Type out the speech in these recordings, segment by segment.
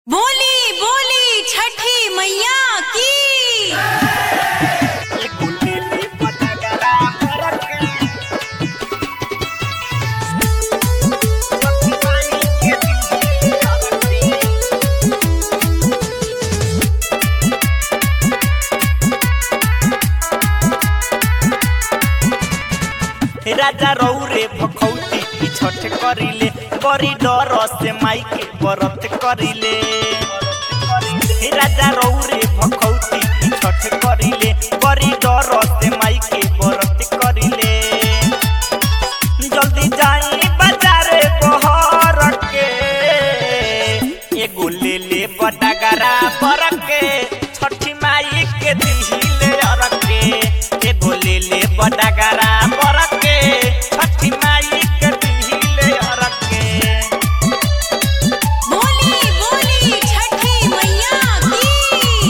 बोली बोली छठी मैया की राजा रौरे भखौती की छठ करिले बड़ी डर से माई के व्रत करिले राजा रौरे भखौती की छठ करिले बड़ी डर से माई के व्रत करिले जल्दी जाई बाजारे बहर के एगो ले ले बडगरा पर के छठी माई के दिहिले अरके एगो ले ले बडगरा पर के छठी माई के दिहिले अरके बोली बोली छठी मैया की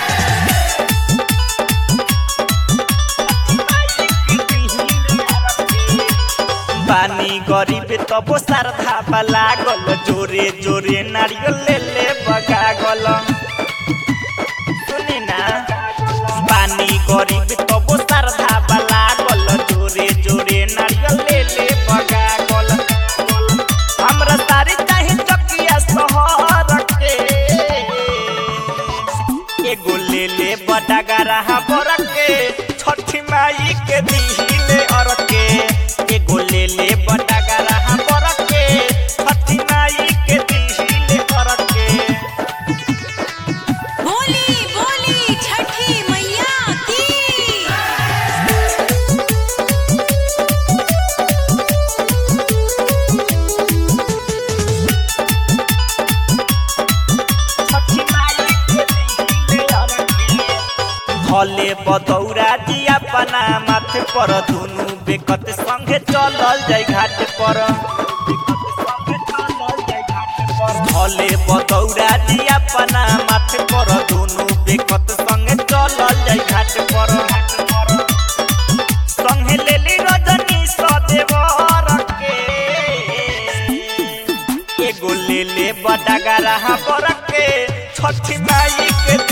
पानी गरीब तबो श्रद्धा लागल जोरे जोरे नारियल ले ले बगागल सुनी ना पानी गरीब तबो श्रद्धा लागल जोरे जोरे नारियल ले ले बगागल हमरा सारी चाहे चकिया शहर के एगो ले ले बडगरा बर के छठी माई के दिहिले अर के एगो ले ले बडगरा बर के छठी माई के दिहिले अर के बोली बोली छठी मैया की छठी माई के दिहिले अर के भले बदौरा जी अपना माथे पर दुनु बेकत संगे चलल जाय घाट पर भले बदौरा जी अपना माथे पर दुनु बेकत संगे चलल जाय घाट पर संगे लेली रजनी सदेवर के एगो ले ले बडगरा पर के छठी माई के